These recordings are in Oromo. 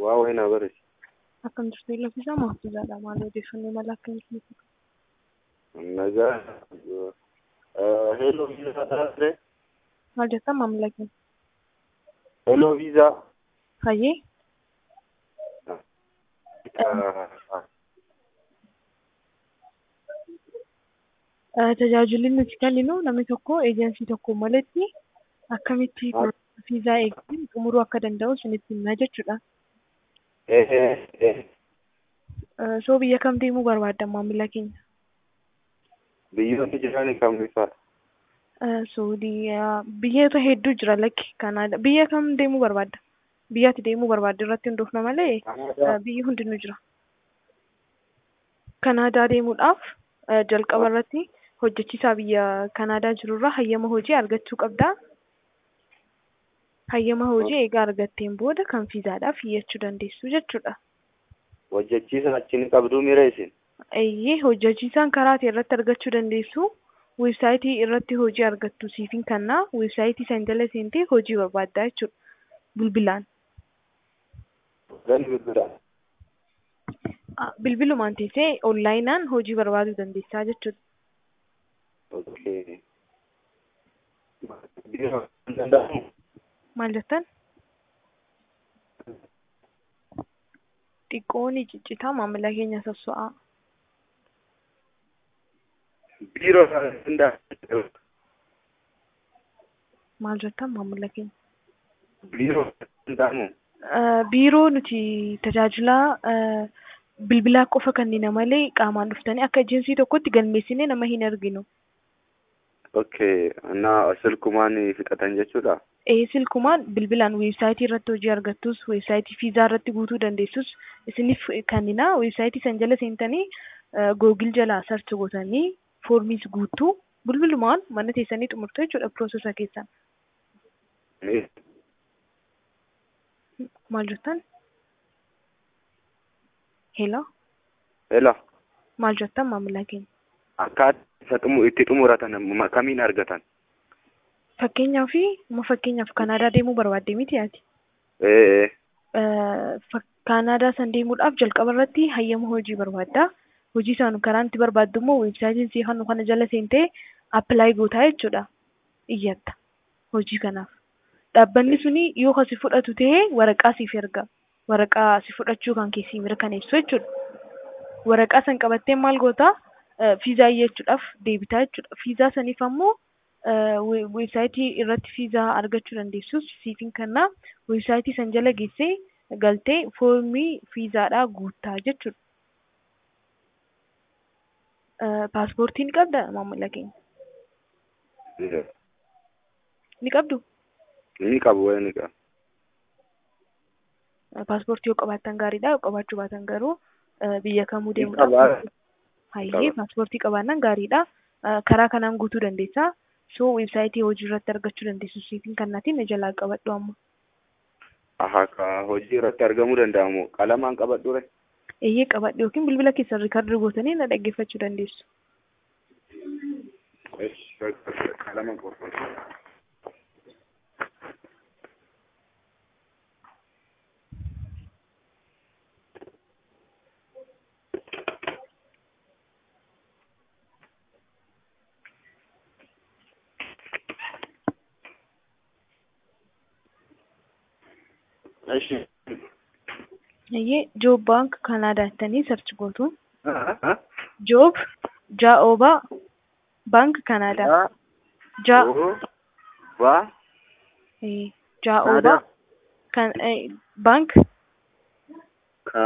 waa wayii na barreessi. Akkam jirtu Iloofisaa Mahfuuzaadha. Maal odeeffannoo mala akkamitti Nagaa hello viizaa taasise. maal jettan maamila keenya? Hello viizaa. Hayyee tajaajilli nuti kenninu namni tokko eejensii tokko malatti akkamitti viizaa eeggachuun xumuruu akka danda'u isinitti himna jechuudha. Soo biyya kam deemuu barbaadda maamila keenya? Biyyoonni jiran kam bifaadha? Suudiyaa biyyoota hedduu jira lakki Kanaadaa. Biyya kam deemuu barbaadda? Biyyaatti deemuu barbaadda irratti hundoofna malee biyyi hundinuu jira. Kanaadaa deemuudhaaf jalqaba irratti hojjechiisaa biyya Kanaadaa jirurraa hayyama hojii argachuu qabdaa. Hayyama hojii egaa argatteen booda kan viizaadhaaf iyyachuu dandeessu jechuudha. Hojjechiisa achi ni qabduu mira isin? Eeyyee hojjechiisaan karaa ta'e irratti argachuu dandeessu. Weebsaayitii irratti hojii argattu siifin kannaa weebsaayitii sana jala seentee hojii barbaaddaa jechuudha. Bilbilaan. Gani bilbilaan? Bilbilumaan teessee onlaayinaan hojii barbaaduu dandeessaa jechuudha. Okay. Biiroo hin danda'amu? Maal jettan? Xiqqoon ciccitaa maamila keenya sosso'aa. Biiroo hin danda'amu? Maal jettan maamila keenya? Biiroo hin danda'amu? Biiroo nuti tajaajila bilbilaa qofa kennina malee qaamaan dhuftanii akka ejensii tokkotti galmeessinee nama hin arginu. Okay. Annaa silkumaan fixatan jechuudha? Ee silkumaan bilbilaan weebsaayitii irratti hojii argattus weebsaayitii viizaa irratti guutuu dandeessus isiniif kennina weebsaayitii san jala seentanii googil jalaa sarchi gootanii foormiis guutuu bilbilumaan mana teessanii xumurtu jechuudha piroosesa keessan. Maal jettan? Hello? Hello. Maal jettan maamila keenya? Akkaataa itti xumuratan kamiin argatan? Fakkeenyaaf amma fakkeenyaaf Kanaadaa deemuu barbaadde miti ati? Ee. Kanaadaa san deemuudhaaf jalqaba irratti hayyama hojii barbaadda. Hojii sana karaan itti barbaaddu immoo weebsaayitiin si hannu kana jala seentee appilaayi gootaa jechuudha. Iyyatta hojii kanaaf. Dhaabbanni suni yoo kasi fudhatu ta'e waraqaa siif erga. Waraqaa si fudhachuu kan keessi mirkaneessu jechuudha. Waraqaa san qabattee maal gootaa? Fiizaa iyyachuudhaaf deebitaa jechuudha. Fiizaa saniif ammoo weebsaayitii irratti fiizaa argachuu dandeessus siifin kannaa weebsaayitii san jala geessee galtee foormii fiizaadhaa guuttaa jechuudha. Paaspoortii ni qabda maamila keenya? Ni qabdu? Ni qabu wayi ni qabu. Paaspoortii yoo qabaattan gaariidha. Yoo qabaachuu baatan garuu biyya kamuu deemuudhaaf. Hayyee paaspoortii qabaannan gaariidha. Karaa kanaan guutuu dandeessaa. So weebsaayitii hojii irratti argachuu dandeessu siifin kannaatiin jalaa qabadhu amma. Aha ka hojii irratti argamuu danda'amu qalamaan qabadhu re? Eeyyee qabadhu yookiin bilbila keessan riikardi gootanii na dhaggeeffachuu dandeessu. Qalama qofa. Eshi. Eeyyee Joob Baank Kanaadaa jettanii sarchi gootu. Joob Jaa'oobaa Baank Kanaadaa. Ja Ba. Jaa'oobaa kan Baank Ka.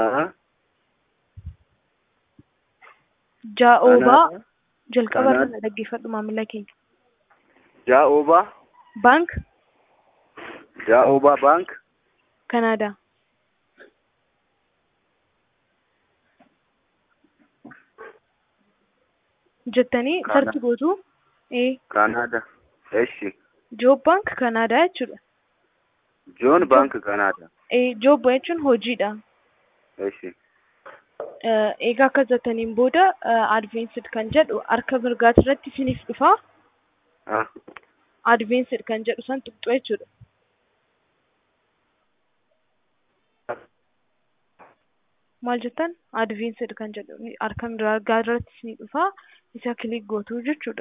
Jaa'oobaa jalqaba irraa na dhaggeeffadhu maamila keenya. Jaa'oobaa. Baank Jaa'oobaa baank. Kanaadaa. jettanii sarchi gootu. Kanaadaa. Eshi. Joob Baank Kanaadaa jechuudha. Joon baank Kanaadaa. Joob jechuun hojiidha. Eshi. Egaa akka jettaniin booda advensid kan jedhu harka mirgaati irratti isiniif dhufa. Advensid kan jedhu san tuqxu jechuudha. maal jettan advanced kan jedhu harka mirgaa irratti ni dhufa isa kilik gootu jechuudha.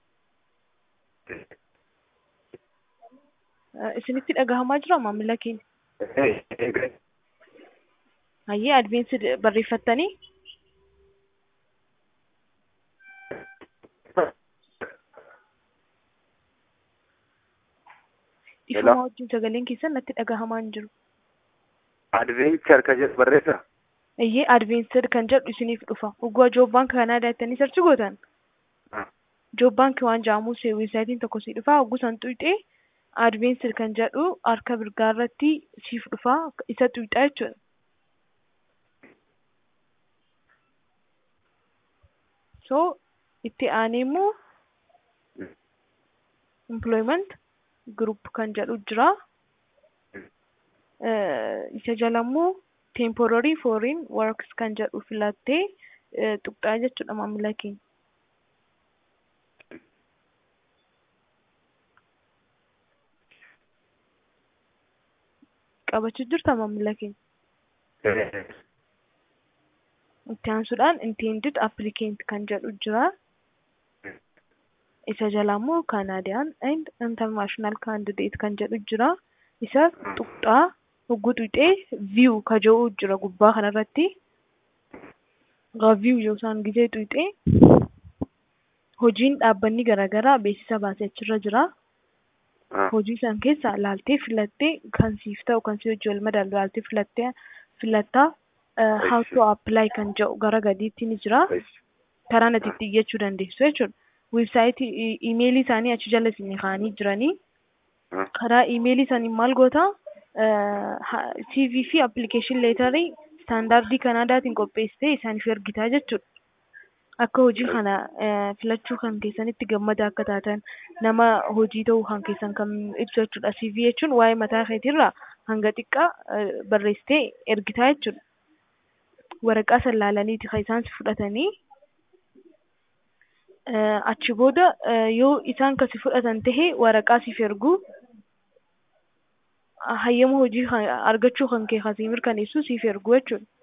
Eh, Isinitti dhagahamaa jira maamila keenya? Hayyee advanced barreeffattanii ifuma wajjin sagaleen keessan natti dhagahamaa hin jiru. adventure ka jedhu barreessa Iyyee advanced kan jedhu isiniif dhufa. Uggua Joob Baank Kanaadaa jettanii sarchi gootan. Joob Baank waan jedhamu weebsaayitiin tokko si dhufa. Hogguu san tuyxee advanced kan jedhu harka mirgaa irratti siif dhufa. Isa tuyxaa jechuudha. So itti aanee immoo employment group kan jedhu jira. Eh, isa jala immoo temporary foreign works kan jedhu filattee eh, tuqxaa jechuudha maamila keenya. Qabachuu jirta maamila keenya. Itti aansuudhaan intended applicant kan jedhu jira. Isa jala immoo Canadian and international candidate kan jedhu jira. Isa tuqxaa hogguu tuqxee view ka jedhu jira gubbaa kanarratti. Egaa view yookaan gizee tuqxee hojiin dhaabbanni garaagaraa beeksisa baasee achirra jira. Hojii san keessa laaltee filattee kan siif ta'u kan si hojii wal madaalu laaltee filattee filattaa eh, how to apply kan jedhu gara gadiitti ni jira. karaa natti itti iyyachuu dandeessu jechuudha. Weebsaayitii iimeelii isaanii achi jala isin kaa'anii jiranii karaa iimeelii isaanii maal goota CV fi application leetarii istaandardii Kanaadaatiin qopheessitee isaaniif ergitaa jechuudha. Akka hojii kana eh, filachuu kan keessanitti gammada akka taatan nama hojii ta'uu kan keessan kan ibsu jechuudha. CV jechuun waa'ee mataa keetiirraa hanga xiqqaa eh, barreessitee ergitaa jechuudha. Waraqaa san laalaniiti kan isaan si fudhatanii Eh, achi booda eh, yoo isaan kasi fudhatan tahe waraqaa siif ergu hayyama hojii kan- argachuu kan kee kasii mirkaneessu siif ergu jechuudha.